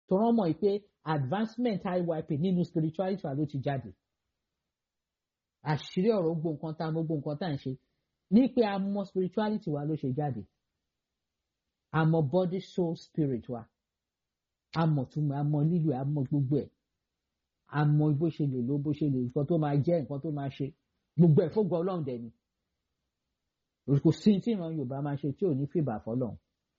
tó rán mọ̀ pé advancement IYP nínú spirituality wa ló ti jáde àṣírí ọ̀rọ̀ gbogbo nǹkan tá a mọ̀ gbogbo nǹkan tá à ń ṣe ní pé a mọ̀ spirituality wa ló ṣe jáde a mọ̀ body soul spirit wa a mọ̀ túmọ̀ a mọ̀ lílo a mọ̀ gbogbo ẹ̀ a mọ̀ bó ṣe lè lo bó ṣe lè nǹkan tó máa jẹ́ nǹkan tó máa ṣe gbogbo ẹ̀ fógun ọlọ́run dẹ̀ ni kò sí tí ìran yorùbá máa ṣe tí ò ní fìbà fọlọ́run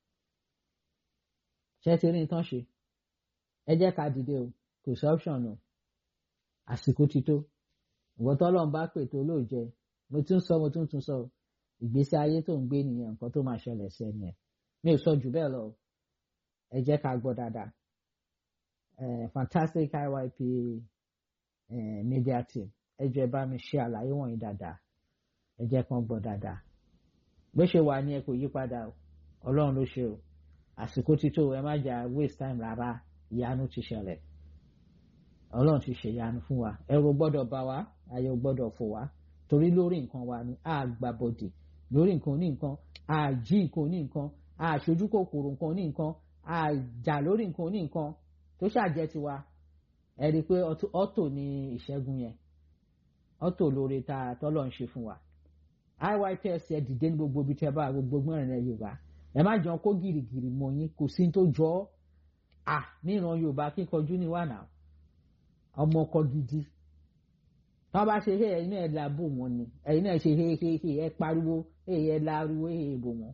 ṣé ti rí nǹkan ṣe ẹ jẹ́ ká dìde o kò sí option o àsìkò ti tó ìwọ tọ́lọ́run bá pè tó lóòjẹ́ mo tún sọ mo tún tún sọ ìgbésí ayé tó ń gbé nìyẹn nǹkan tó máa ṣẹlẹ̀ sí ẹni ẹ̀ mi ò sọ jù bẹ́ẹ̀ lọ ẹ jẹ́ ká gbọ́ dáadáa fantastic IYP uh, media team ẹ jẹ́ bá mi ṣe àlàyé wọ̀nyí dáadáa ẹ jẹ́ kán gbọ́ dáadáa bó ṣe wà ní ẹ kò yí padà o ọlọ́run ló ṣe o àsìkò ti tó ẹ má jà waste time rárá ìyanu ti ṣẹlẹ̀ ọlọ́run ti ṣe ìyanu fún wa ẹ̀rù gbọ́dọ̀ bá wa ayọ̀ gbọ́dọ̀ fò wá torí lórí nǹkan wa ni a gbà bọ̀dì lórí nǹkan ní nǹkan a jí nǹkan ní nǹkan a ṣojú kòkòrò nǹkan ní nǹkan a jà lórí nǹkan ní nǹkan tó ṣàjẹ́ tiwa ẹ rí i pé ọ́tò ní ìṣẹ́gun yẹn ọ́tò lóore tá a tọ́lọ̀ ń ṣe fún wa IYPS ẹ dìde ní gbogbo ibi tí ẹ bá gbogbo mẹ́rin ẹ Yorùbá ẹ má jọ kó gìrìgìrì mọ́ yín kò sí tó jọ ọ́ à níran Yorùbá kíkanjú ní wà náà ọmọ ọkọ gidi wọ́n bá ṣe ẹ̀yin náà la bò wọ́n ni ẹ̀yin náà ṣe hehehe ẹ pariwo ẹ láriwo ẹ bò wọ́n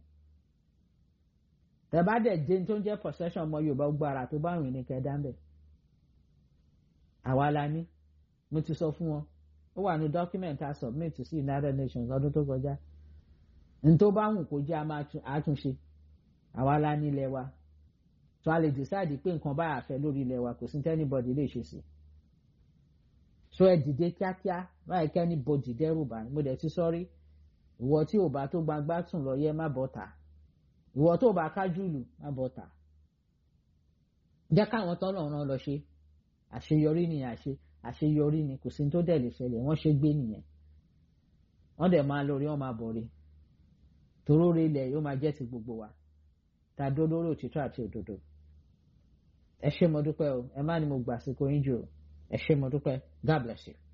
tẹ̀bá dẹ̀ jẹ́ tó ń jẹ́ possession ọmọ Yorùbá gbogbo ara tó bá rìn ní kẹ́ẹ́dá ń bẹ̀ àwa la ní mo ti sọ fún wọn ó wà ní document a submit sí United Nations ọdún tó kọjá n tó bá wù kó jẹ́ àtúnṣe àwa la ní ilẹ̀ wa tó a lè decide pé nǹkan báyà fẹ́ lórí ilẹ̀ wa kò sí anybody lè ṣe sí so ẹ dìde kíákíá báyìí kẹ́ni bòdì dẹ́rù bá mo dẹ̀ ti sọ́rí ìwọ tí ò bá tó gbagbá tún lọ yẹ má bọ́ ta ìwọ tó bá kájú lù má bọ́ ta jẹ́ káwọn tọ́lọ̀ ràn lọ ṣe àṣeyọrí ni àṣe àṣeyọrí ni kò sí tó dẹ̀ lè ṣẹlẹ̀ wọ́n ṣe gbé nìyẹn wọ́n dẹ̀ máa lórí wọ́n máa bọ̀rí toróore ilẹ̀ yóò máa jẹ́ ti gbogbo wa ta dó lórí òtítọ́ àti òdodo ẹ ṣé mo dúpẹ́ o ẹ má ní mo gbà sí kò yín jù o ẹ ṣé mo dúpẹ́ God bless you.